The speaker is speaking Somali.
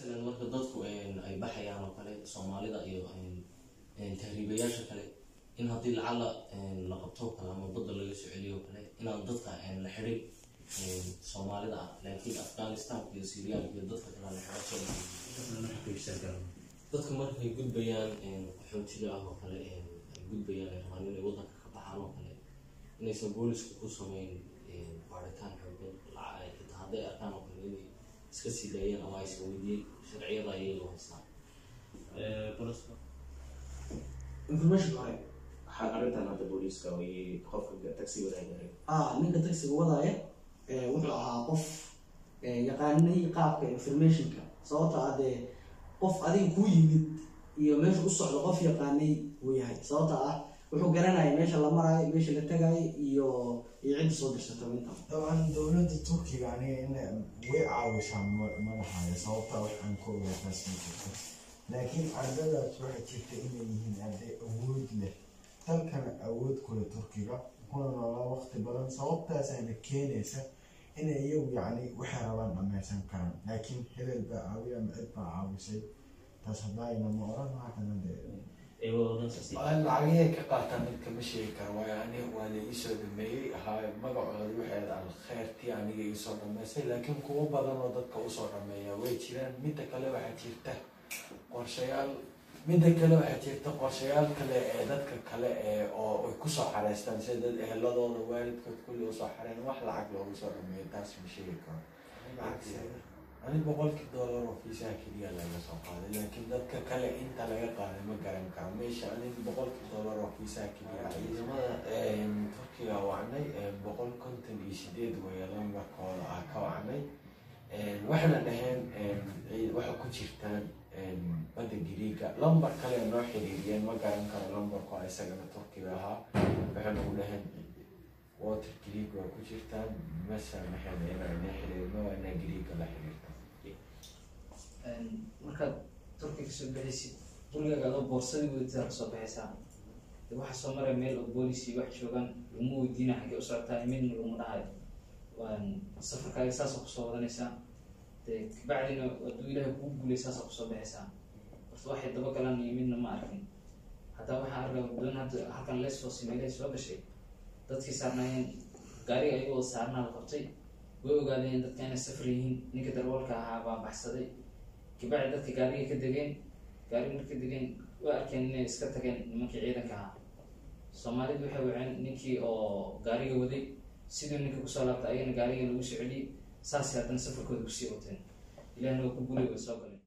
matalan marka dadku ay baxayaan oo kale soomaalida iyo tahriibayaasha kale in haddii lacala la qabto o kale ama badda laga soo celiyo o kale inaan dadka la xidhin soomaalida ah laakiin afghanistanka iyo syriyaanka iyo dadka kale la xidho dadka markay gudbayaan qaxootiga ah oo kale ay gudbayaan ay rabaan inay waddanka ka baxaan oo kale inaysan booliska ku sameyn baaritaan xoogan xitaa hadday arkaan oo kale inay iska sii daayeen ama aysan weydiin sharciyada ayay haystaan information hore waxaa arrintan hadda booliiska iyo qofka taxi wadaagaray ah ninka taxiga wadaaya wuxuu ahaa qof yaqaanay qaabka informationka sababta ah dee qof adiga kuu yimid iyo meesha u socdo qof yaqaanay uu yahay sababta ah wuxuu garanaya meesha la maraayo meesha la tagayo iyo iyo cidda soo dirsata inta dabcan dowladda turkiga aniga in way caawisaa madaxaaya sababtaa wax aan ka ogaataas ma jirto laakiin ardadaas waxay jirta inay yihiin arday awood leh dalkana awood kule turkiga kuna noolaa waqti badan sababtaasaana keenaysa inay iyagu yacni waxay rabaan dhammaysan karaan laakiin hebel baa caawiya ama cid baa caawisay taas haddaayna ma oran haatana dee lacagihii ka qaataan mid kama sheegi kara waayo ani waa la iisoo dhameeyey haa magacooda waxeeda alkheyrtii aniga iisoo dhameysay laakiin kuwo badan oo dadka usoo dhameeya way jiraan midda kale waxaa jirta qorshayaal midda kale waxaa jirta qorshayaal kale ee dadka kale ee oo ay kusoo xareystaan sida dad eheladooda waalidkood kulli usoo xareen wax lacag loogu soo dhameeyo taas ma sheegi karo ani boqolkii dollar oo fiisaha keliya laga soo qaaday laakiin dadka kale inta laga qaaday ma garan karo meesha ani boqolkii dollar oo fiisaha keliya ciidamada turkiga wacnay boqol konton iyo sideed weeye lambarkooda ah ka wacnay waxayna dhaheen waxa ku jirtaan badda giriiga lambar kale noo xiriiriyeen ma garan karo lambarku isagana turkiga ahaa waxayna u dhaheen water greeg waa ku jirtaan mase maxayna inaa ina xiriirno waa inaa greega la xiriirta markaad turki kasoo baxaysid gurigaaga adoo boorsadii wadataa kasoo baxaysaa de waxaa soo maraya meel oo boolici wax joogaan laguma weydiina xaggee u socotaa midna laguma dhahayo safarkaaga saasoo kusoo wadanaysaa de kabacdina hadduu ilaahay kuu guulay saasoo kusoo baxaysaa horta waxay dabagalaan iyo midna ma arkin haddaa waxaa arkaa doon hadda halkan lesfos meelay soo gashay dadkii saarnaayeen gaariga ayagoo saarnaa la qabtay way ogaadeen dadka inay safar yihiin ninka darwalka ahaa baa baxsaday kabacdi dadka gaariga ka degeen gaariga marka degeen way arkeen inay iska tageen nimankii ciidanka ahaa soomaalidu waxay waceen ninkii oo gaariga waday siduu ninka kusoo laabtay ayagana gaariga lagu soo celiyey saasay haddana safarkooda kusii wateen ilahna waa ku gulay way soo galeen